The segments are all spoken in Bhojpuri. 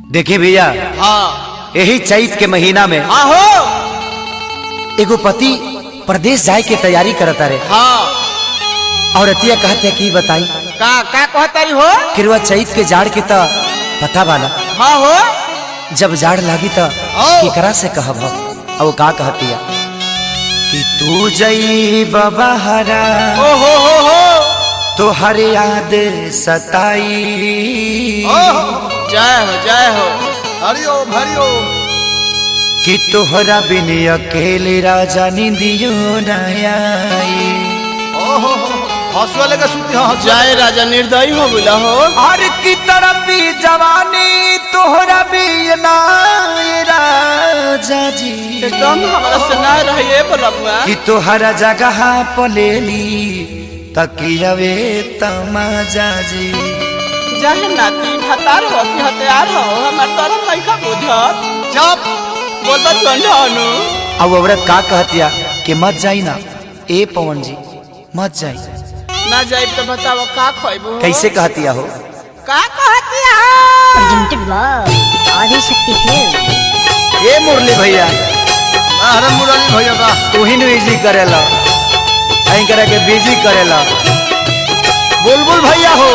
देखिए भैया हाँ यही चैत के महीना में आहो एगो पति प्रदेश जाए के तैयारी करता रहे हाँ और अतिया कहते कि बताई का का कहतारी हो किरवा चैत के जाड़ के त पता बाना हाँ हो जब जाड़ लागी त ओ। केकरा से कहब हम अब का कहतिया कि तू जई बबहरा ओ हो हो हो तो हर याद सताई ओ जय हो जय हो हरिओम हरिओम कि तोहरा बिन अकेले राजा निंदियो न आई ओहो हंसुआ लेके सुती हाँ हंसुआ जय राजा निर्दयी हो बोला हो हर की तरफी जवानी तोहरा भी ना राजा जी एकदम हमारा से ना रहिए बोला बुआ कि तोहरा जगह पलेली तकियवे तमाजा जी जय नाती भतार हो कि हथियार हो हमार तरफ नहीं खा बुझत चुप बोल बा चंडानु अब औरत का कहतिया कि मत जाई ना ए पवन जी मत जाई ना जाइब तो बताओ का खोइबो कैसे कहतिया हो का कहतिया presented by Adi Shakti Films. ए मुरली भैया अरे मुरली भैया बा तू ही इजी करेला ऐं करे के बिजी करेला बुलबुल भैया हो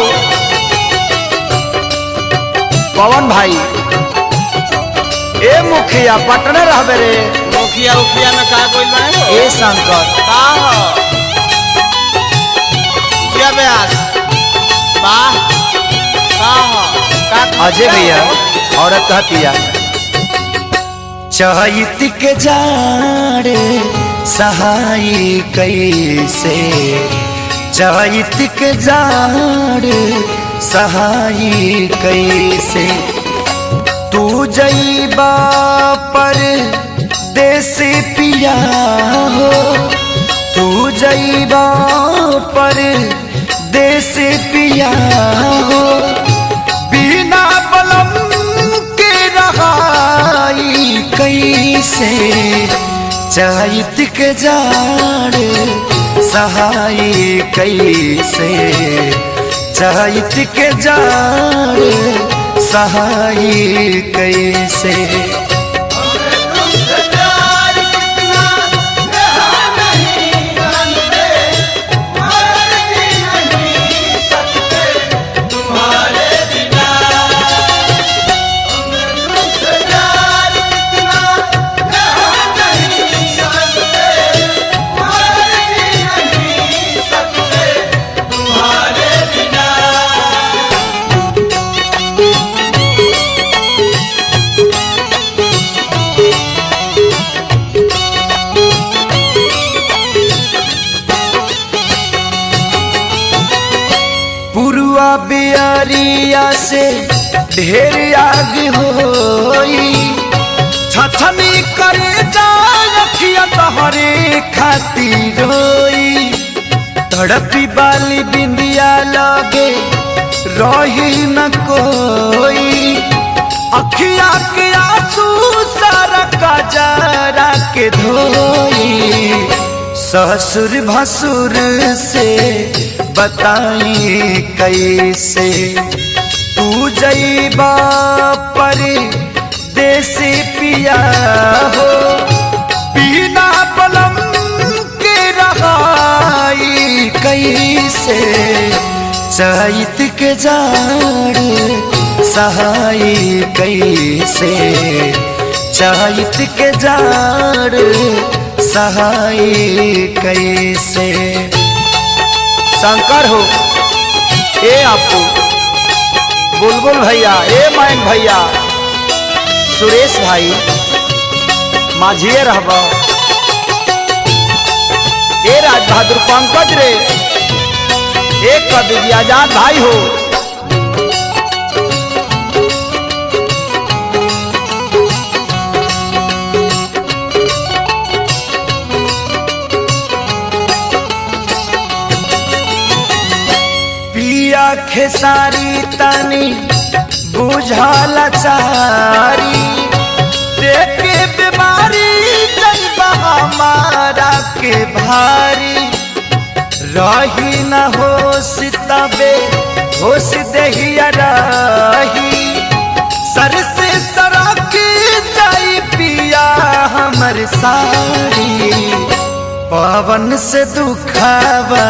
पवन भाई ए मुखिया पटना रहबे रे मुखिया उखिया में का कोई बने हो ए शंकर का हो क्या ब्यास वाह का हो का अजय भैया औरत कहतिया चहित के जाड़ सहाय कैसे चहित के जाड़ सहाय कैसे तू जईबा पर देश पिया हो तू जईबा पर देश पिया हो बिना बलम के रहाई कैसे चैत के जाड़ सहाय कैसे चैत के जाड़ सहाय कैसे पुरुआ बियारिया से ढेर आग होई छछनी करे जा रखिया तहरे खातिर रोई तड़पी बाली बिंदिया लगे रही न कोई अखिया के आंसू सारा कजरा के धोई ससुर भसुर से बताई कैसे तू जईबा पर देश पिया हो बिना बलम के रहाई कैसे चैत के जाड़ सहाय कैसे चैत के जाड़ सहाय कैसे शंकर हो ए आपू बुलबुल भैया ए मैन भैया सुरेश भाई माझिए रहब ए राज बहादुर पंकज रे एक कवि जी आजाद भाई हो पिया खेसारी तनी बुझल चारी देखे बीमारी जइबा हमारा के भारी रही न होश तबे होश दहिया रही सर से साड़ी पवन से दुखावा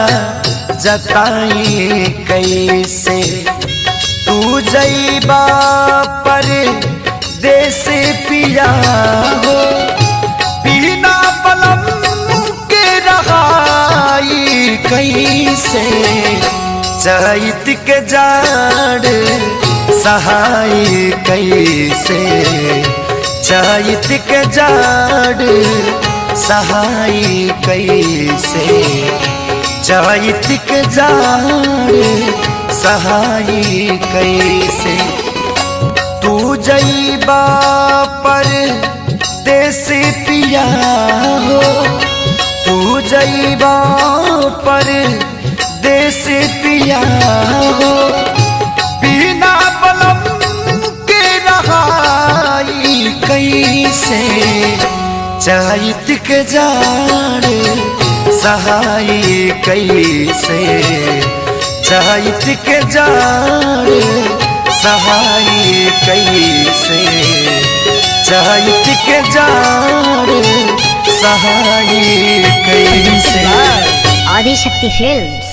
जताई कैसे तू जईबा पर देश पिया हो बिना बलम के रहाई कैसे चैत के जाड़ सहाय कैसे चैत के जाड़ सहाय कैसे चैत के जाड़ सहाय कैसे तू जईबा पर देश पिया हो तू जईबा पर देश पिया हो बिना बलम के रहाई कैसे चैत के जाड़ सहाय कैसे चैत के जाड़ सहाय कैसे चैत के जाड़ सहाय कैसे आदि शक्ति फिल्म्स